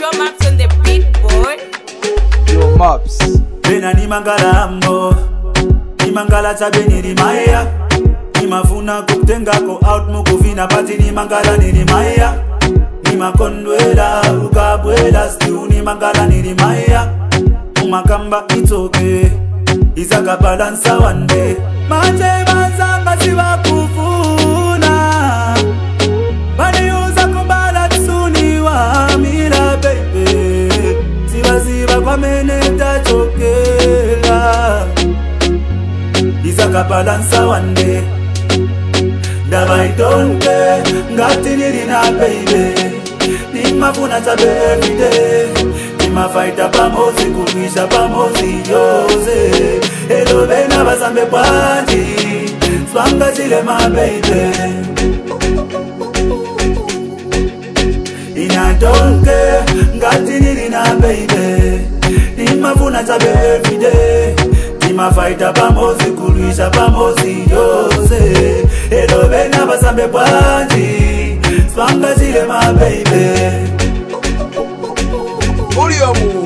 Pro Maps on the beat boy. Yo, Maps. Bena ni mangala ambo Ni mangala chabe nilimaya Nimafuna kukutengako out mukuvina pati ni mangala nilimaya Nimakondwela ukabwela stiu ni mangala nilimaya Umakamba it's okay Izakabalansa one day Manje banzanga sibakufuna Baniuza kumbala tsuni wa mira baby Sibaziba kwa mene tachokela Izakabalansa one day ndaba itonke ngati nili na baby nimafuna chabe everyday nimafaita pamozi kulwisha pamozi yose elo bena basambe bwanji swanga chile ma baby inatonke ngati nili na baby nimafuna chabe everyday nimafaita pamozi kulwisha pamozi yose elo bena basambe bwanji swanga chile ma baby Uliamu.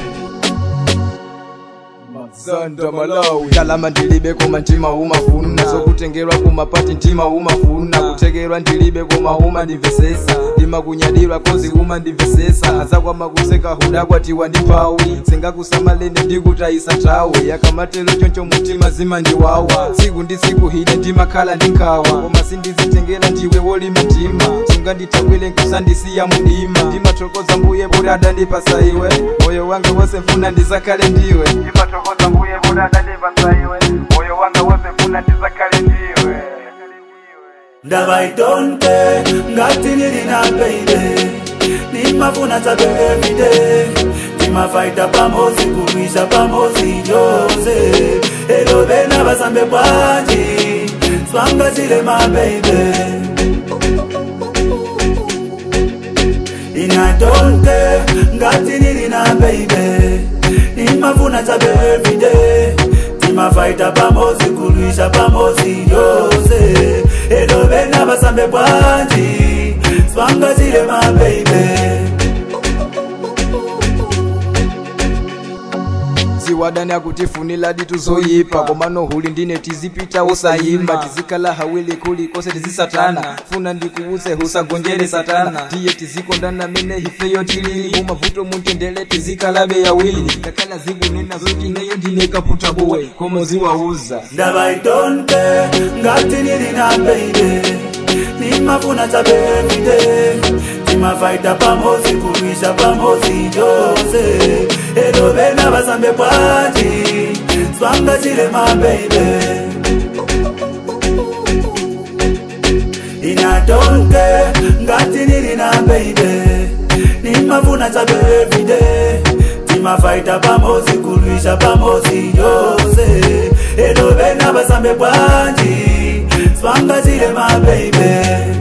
Mazanda Malawi kalama ndilibe koma ntima umafuna zokutengerwa kumapati ntima umafuna kutegerwa ndilibe koma uma ndimvesesa ndimakunyadilwa kozi uma ndimvesesa azakwama kuseka hudakwatiwa ndi mphawi singakusamalene ndikutayisa nthawi yakamatelo choncho mutima zima ndiwawa tsiku ndi tsiku hine ndimakhala ndi nkhawa koma sindizitengera ndiwe wolima mtima sungandithakwile nkusandisiya mudima ndimathokoza mbuye kuti adandipasa iwe moyo wanga wose mfuna ndizakhale ndiwe ndimathokoza mbuye kuti adandipasa iwe moyo wanga wose mfuna ndizakhale ndiwe ndaba itonke ngati nili na baby nimafuna chabe everyday timafaita pamozi kulwisha pamozi yose elo bena basambe bwanji swanga chile ma baby inatonke ngati nili na baby nimafuna chabe everyday timafaita pamozi kulwisha pamozi yose elo bena basambe bwanji swanga chile ma baby ziwadani akutifunila ditu zoyipa komano huli ndine tizipita usayimba tizikala hawili kuli kose tizisatana funa ndikuuze husagonjere satana tiye tizikondana mene hifeyo tilili mumavuto muntendele tizikalabe yawili ndakala zikunena zoti neyo ndine kaputa bowe komo ziwauza ndaba itonke ngati nili na baby nimafuna chabe everyday timafaita pamozi kulwisha pamozi yose elo bena basambe bwanji swanga chile ma baby inatonke ngati nili na baby nimafuna chabe everyday timafaita pamozi kulwisha pamozi yose elo bena basambe bwanji swanga chile ma baby